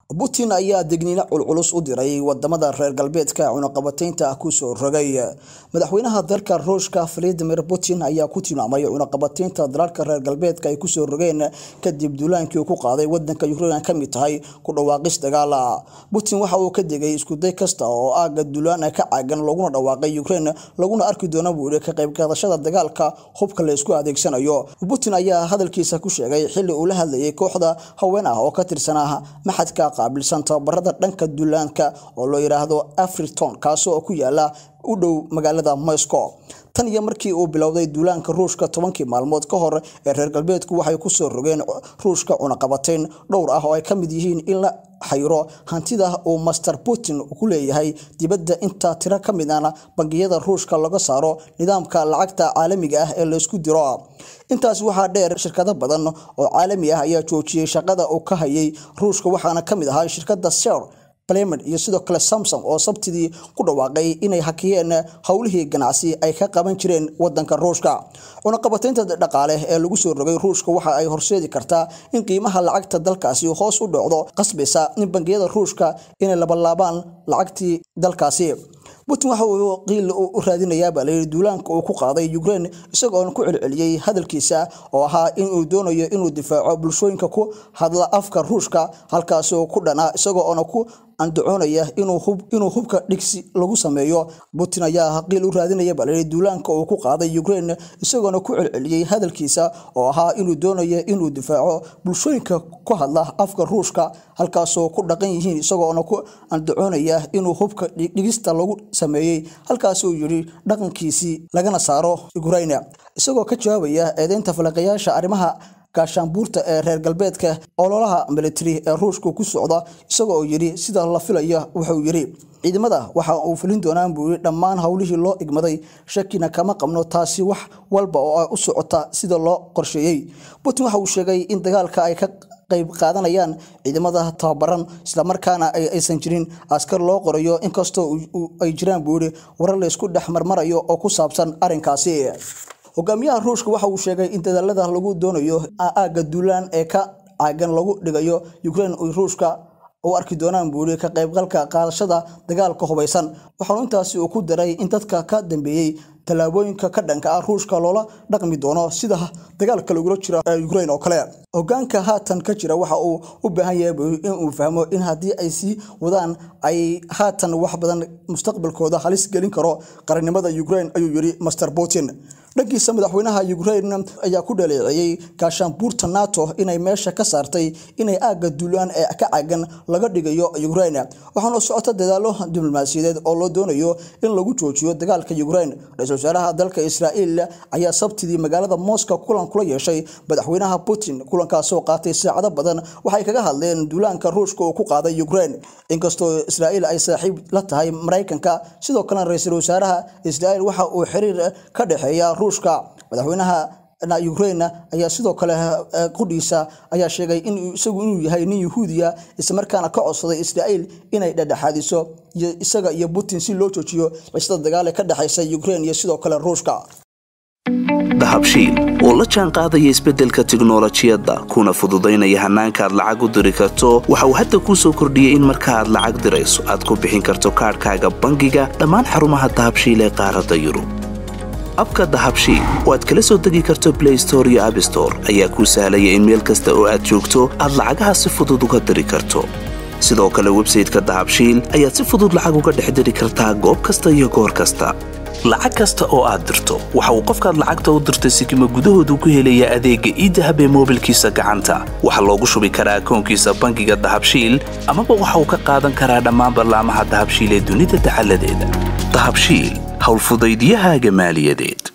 putin ayaa degniino culculus u diray wadamada reer galbeedka cunaqabataynta kusoo rogay madaxweynaha dalka ruushka valadimir putin ayaa ku tilmaamay cunaqabataynta dalalka reer galbeedka ay kusoo rogeen kadib duulaankii uu ku qaaday wadanka ukrain ka mid tahay ku dhawaaqis dagaala putin waxa uu ka degay iskuday kasta oo aaga duulaan ka caagan laguna dhawaaqay ukrain laguna arki doona buu yihi ka qaybqaadashada dagaalka hubka la isku adeegsanayo putin ayaa hadalkiisa ku sheegay xili uu la hadlayay kooxda haween ah oo ka tirsanaa maxadka qaabilsan tababarada dhanka duulaanka oo loo yidhaahdo afriton kaasoo ku yaala u dhow magaalada moscow tan iyo markii uu bilowday duulaanka ruushka tobankii maalmood ka hor ee reer galbeedku waxay kusoo rogeen ruushka cunaqabatayn dhowr ah oo ay ka mid yihiin in la xayiro hantida uu master putin ku leeyahay dibadda intaa tiro ka mid ana bangiyada ruushka laga saaro nidaamka lacagta caalamiga ah ee laysku diro intaas waxaa dheer shirkado badan oo caalami ah ayaa joojiyey shaqada uu ka hayay ruushka waxaana ka mid ahaa shirkada ser Clement iyo sidoo kale Samsung oo sabtidii ku dhawaaqay inay hakiyeen howlihii ganacsi ay ka qaban jireen wadanka Ruushka. Cunaqabataynta dhaqaale ee lagu soo rogay Ruushka waxa ay horseedi kartaa in qiimaha lacagta dalkaasi hoos u dhacdo, qasbaysa in bangiyada Ruushka inay labalaabaan lacagtii dalkaasi. putin waxa uu qiil u raadinayaa baa layidhi duulaanka uu ku qaaday ukraine isagoona ku celceliyey hadalkiisa oo ahaa in uu doonayo inuu difaaco bulshooyinka ku hadla afka ruushka halkaasoo ku dhanaa isagoona ku andacoonaya inuu hubka dhigsi lagu sameeyo putin ayaa qiil u raadinaya baa layidhi duulaanka uu ku qaaday ukraine isagoona ku celceliyey hadalkiisa oo ahaa inuu doonayo inuu difaaco bulshooyinka ku hadla afka ruushka halkaasoo ku dhaqan yihiin isagoona ku andacoonaya inuu hubka dhigista lagu sameeyey halkaasuu yidhi dhaqankiisii lagana saaro ukraine isagoo ka jawaabaya eedeynta falaqayaasha arrimaha gaashaanbuurta ee reer galbeedka ololaha militari ee ruushka ku socda isagoo yidhi sida la filayo wuxuu yidhi ciidamada waxa uu fulin doonaan buu yidhi dhammaan howlihii loo igmaday shakina kama qabno taasi wax walba oo ay u socota sida loo qorsheeyey putin waxa uu sheegay in dagaalka ay ka qayb qaadanayaan ciidamada tababaran islamarkaana aysan jirin askar loo qorayo inkastoo ay jiraan buu yidhi warar laysku dhex marmarayo oo ku saabsan arrinkaasi hogaamiyaha ruushka waxa uu sheegay in dadaalada lagu doonayo aagga duulaan ee ka caagan lagu dhigayo ukraine ruushka u arki doonaan buu yidhi ka qaybgalka qaadashada dagaalka hubaysan waxaanu intaasi uu ku daray in dadka ka dambeeyey tallaabooyinka ka dhanka ah ruushka loola dhaqmi doono sida dagaalka lagula jira ukraine oo kale hogaanka haatan ka jira waxa uu u baahan yahay inuu fahmo in haddii ay sii wadaan ay haatan wax badan mustaqbalkooda halis gelin karo qarannimada ukraine ayuu yidhi master putin dhankiisa madaxweynaha ukraine ayaa ku dhaleeceeyey gaashaanbuurta nato inay meesha ka saartay inay aagga duulaan ee ka caagan laga dhigayo ukraine waxaana socota dadaalo diblomaasiyadeed oo loo doonayo in lagu joojiyo dagaalka ukraine ra-iisul wasaaraha dalka israa'iil ayaa sabtidii magaalada moscow kulan kula yeeshay madaxweynaha putin kulankaasoo qaatay saacado badan waxay kaga hadleen duulaanka ruushka uu ku qaaday ukraine inkastoo israa'iil ay saaxiib la tahay maraykanka sidoo kalena ra-iisul wasaaraha israa'iil waxa uu xiriir ka dhexeeya ruushka madaxweynaha ukraine ayaa sidoo kale qudhiisa ayaa sheegay in isagu inuu yahay nin yahuudiya islamarkaana ka codsaday israa'iil inay dhexdhexaadiso isaga iyo putin si loo joojiyo cisada dagaal ee ka dhexaysa ukraine iyo sidoo kale ruushka dahabshiil oo la jaan qaadaya isbeddelka tiknolojiyadda kuna fududaynaya hannaanka aad lacag u diri karto waxa uu hadda kuu soo kordhiyey in marka aad lacag dirayso aad ku bixin karto kaadhkaaga bangiga dhammaan xarumaha dahabshiil ee qaaradda yurub abka dahabshiil oo aad kala soo degi karto blay store iyo abstore ayaa kuu sahlaya in meel kasta oo aad joogto aad lacagaha si fudud uga diri karto sidoo kale websayteka dahabshiil ayaad si fudud lacag uga dhex diri kartaa goob kasta iyo goor kasta lacag kasta oo aad dirto waxa uu qofkaad lacagta u dirtay sikima gudahoodu ku helayaa adeegga iidahab ee moobilkiisa gacanta waxaa loogu shubi karaa akoonkiisa bangiga dahabshiil amaba waxa uu ka qaadan karaa dhammaan ballaamaha dahabshiil ee dunida dacaladeeda dahabshiil howlfudaydyahaaga maaliyadeed